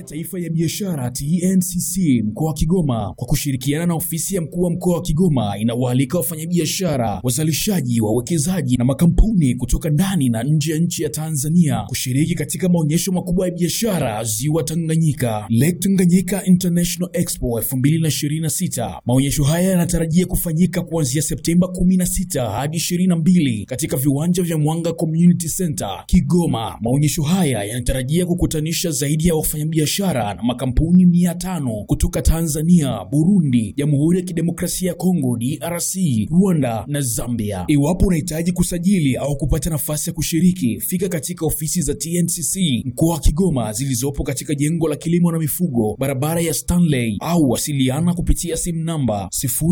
Taifa ya Biashara TNCC mkoa wa Kigoma kwa kushirikiana na ofisi ya mkuu wa mkoa wa Kigoma inawaalika wafanyabiashara, wazalishaji, wawekezaji na makampuni kutoka ndani na nje ya nchi ya Tanzania kushiriki katika maonyesho makubwa ya biashara Ziwa Tanganyika, Lake Tanganyika International Expo 2026. Maonyesho haya yanatarajia kufanyika kuanzia Septemba 16 hadi 22 katika viwanja vya Mwanga Community Center Kigoma. Maonyesho haya yanatarajia kukutanisha zaidi ya wafanyabiashara na makampuni mia tano kutoka Tanzania, Burundi, Jamhuri ya Kidemokrasia ya Kongo DRC, Rwanda na Zambia. Iwapo unahitaji kusajili au kupata nafasi ya kushiriki, fika katika ofisi za TNCC mkoa wa Kigoma zilizopo katika jengo la kilimo na mifugo, barabara ya Stanley, au wasiliana kupitia simu namba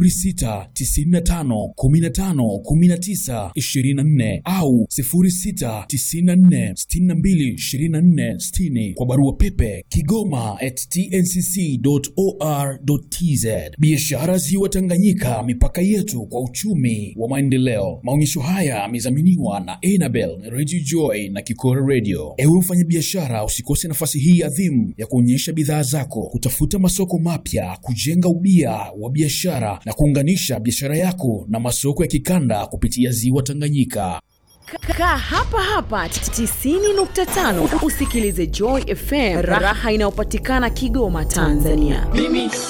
0695151924 au 0694622460 kwa barua pepe kigoma at tncc.or.tz. Biashara Ziwa Tanganyika, mipaka yetu kwa uchumi wa maendeleo. Maonyesho haya yamedhaminiwa na Enabel, Radio Joy na Kikora Radio. Ewe mfanyabiashara, usikose nafasi hii adhimu ya kuonyesha bidhaa zako, kutafuta masoko mapya, kujenga ubia wa biashara na kuunganisha biashara yako na masoko ya kikanda kupitia Ziwa Tanganyika. Kaa hapa hapa 90.5 usikilize Joy FM, raha inayopatikana Kigoma, Tanzania. Mimi